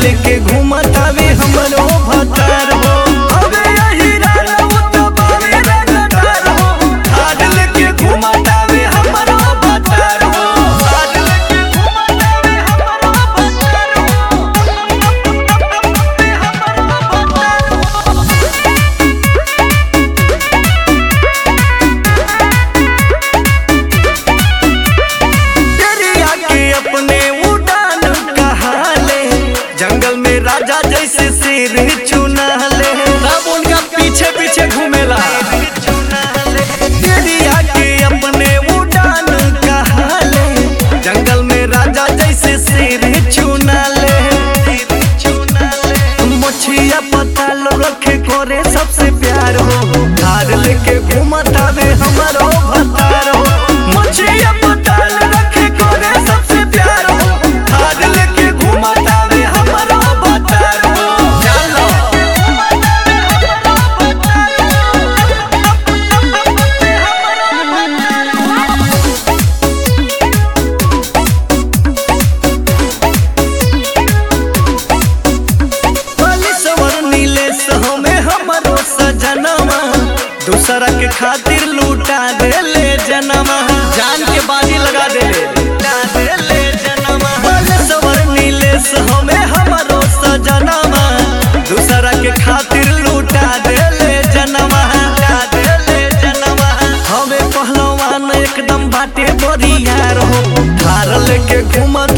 लेके घूमतावे हमरो भतार हो अबे यही राना उतबावे रंगदार हो थार लेके घूमतावे हमरो भतार हो थार लेके घूमतावे हमरो भतार हो दरिया के अपने उड़ान कहाले जंगल में राजा जैसे शेर चुना ले सब उनका पीछे पीछे घूमेला दरिया के अपने उड़ान कहाले जंगल में राजा जैसे शेर चुना ले मछिया पताल रखे करे सबसे प्यार हो धार लेके घूमतावे हमारो भतार हो मछिया पताल रखे करे सबसे प्यार हो धार लेके घूमतावे हमारो भतार हो चलो बालेश्वर नीलेश हमें हमरो सजनमा दूसरा के खातिर लूटा देले जनमा जान के बाजी लगा देले लूटा देले जनमा बालेश्वर नीलेश हमें हमरो सजनमा दूसरा के खातिर लूटा देले जनमा लूटा देले जनमा हमें पहलवान एकदम बाटे बरियार हो थार लेके घूमत